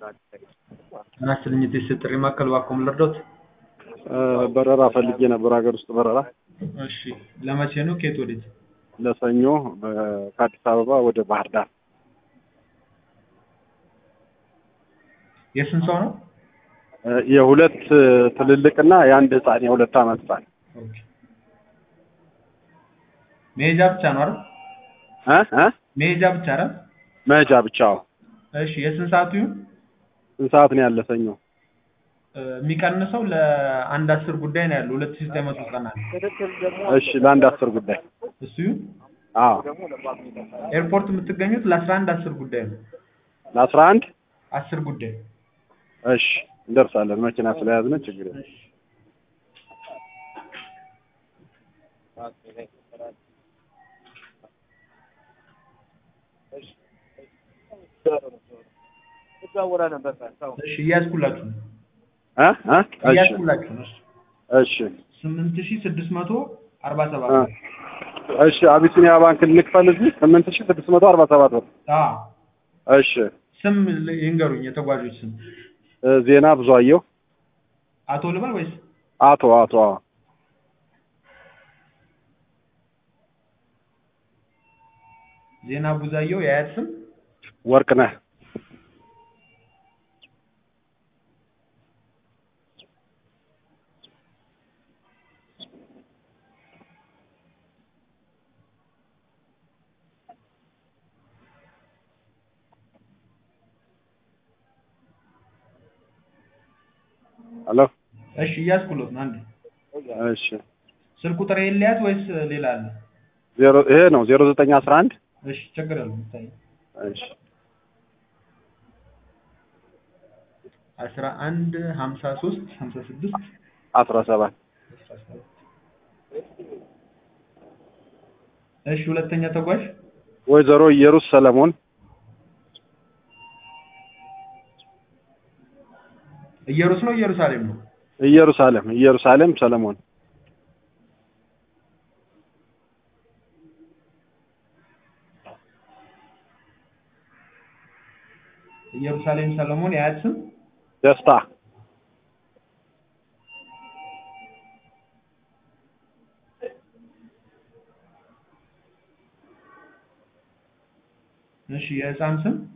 ጤና ይስጥልኝ የቴስት ጥሪ ማዕከል እባክዎ ምን ልርዳዎት? በረራ ፈልጌ ነበር፣ ሀገር ውስጥ በረራ እሺ ለመቼ ነው? ከየት ወዴት? ለሰኞ ከአዲስ አበባ ወደ ባህር ዳር። የስንት ሰው ነው? የሁለት ትልልቅና የአንድ ህፃን የሁለት ዓመት ህፃን ኦኬ። መሄጃ ብቻ ነው አይደል? እ እ መሄጃ ብቻ አይደል? መሄጃ ብቻው። እሺ የስንት ሰዓቱ ይሁን? ስንት ሰዓት ነው ያለ ሰኞ? እ የሚቀንሰው ለአንድ አስር ጉዳይ ነው ያለው ሁለት ሺህ ዘጠኝ መቶ ዘጠና ነው። እሺ ለአንድ አስር ጉዳይ። እሱ ይሁን? አዎ ኤርፖርት የምትገኙት ለአስራ አንድ አስር ጉዳይ ነው። ለአስራ አንድ አስር ጉዳይ እሺ እንደርሳለን። መኪና ስለያዝነ ችግር የለም። እሺ እያዝኩላችሁ ነው። እ እ እሺ እያዝኩላችሁ ነው። እሺ ስምንት ሺህ ስድስት መቶ አርባ ሰባት እ እሺ አቢሲኒያ ባንክ ልክፈል እዚህ ስምንት ሺህ ስድስት መቶ አርባ ሰባት ብር። አዎ እሺ ስም ል- ይንገሩኝ የተጓዦች ስም እ ዜና ብዙአየሁ አቶ ልበል ወይስ አቶ አቶ አዎ ዜና ቡዛየው የአያት ስም ወርቅነህ ሄሎ እሺ እያዝኩሎት ነው አንዴ እሺ ስልክ ቁጥር የለያት ወይስ ሌላ አለ ዜሮ ይሄ ነው ዜሮ ዘጠኝ አስራ አንድ እሺ ችግር የለውም ይታይ እሺ አስራ አንድ ሀምሳ ሶስት ሀምሳ ስድስት አስራ ሰባት አስራ ሰባት እሺ ሁለተኛ ተጓዥ ወይዘሮ ኢየሩስ ሰለሞን ኢየሩስ ነው ኢየሩሳሌም ነው ኢየሩሳሌም ኢየሩሳሌም ሰለሞን ኢየሩሳሌም ሰለሞን የአያት ስም ደስታ እሺ የህፃን ስም